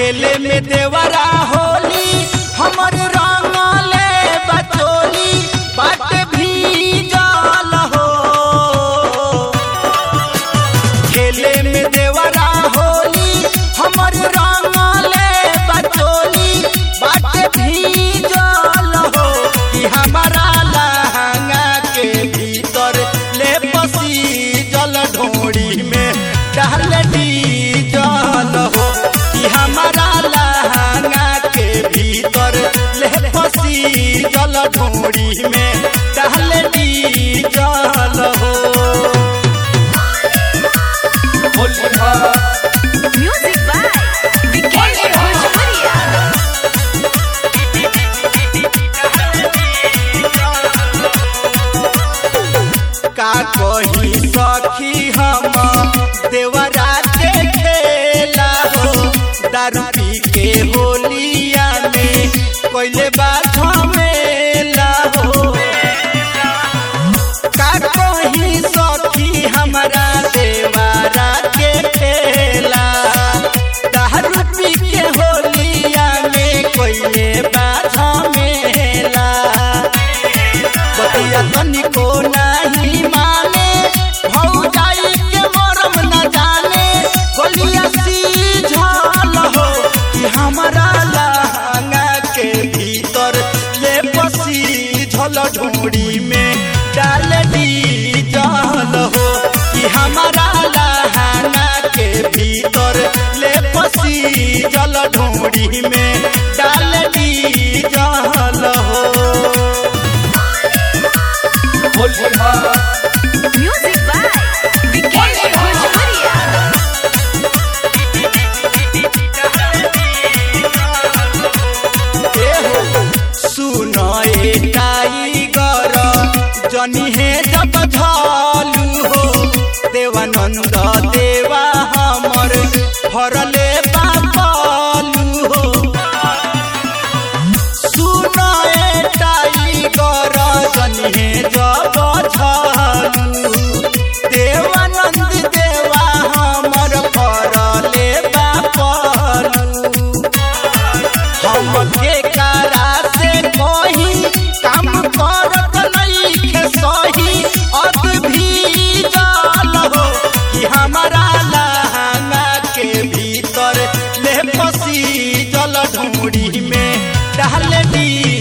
खेले में देवरा होली हमर रंगले बचोली बाट भी जल हो खेले में देवरा होली हमर रंगले बचोली बाट भी जल हो कि हमारा लहंगा के भीतर ले पसी जल ढोड़ी में डाल दी जल हो कि हमारा लहंगा के भीतर ले पसी जल ढोड़ी में डाल दी जल हो Music by Vikesh Bhojpuria. का कही सखी हम देवरा के खेला हो दारू पी के होलिया में कोइले बा झमेला हो का कही सखी हमरा देवरा के खेला दारू पी के होलिया में कोइले बा झमेला बतिया तनिको नाही माने भौजाई के मरम न जाने गोलिया सीझल हो कि हमारा लहंगा के भीतर ले पसी झल ढूंढी में डाल दी जल हो कि हमारा लहंगा के भीतर ले पसी जल ढूंढी में डाल दी जल हो Music by Vikesh Bhojpuria. सुनो ए टाइगर जनी हे जब झालू हो देवानंद देवा हमर फरले बापालू हो सुनो ए टाइगर जनी हे जब झालू देवानंद देवा हमर फरले बापालू हमके कारा से कोई काम करत नइखे सही अत भी जाल हो कि हमारा लहंगा के भीतर ले पसी जल ढूंढी में डाल दी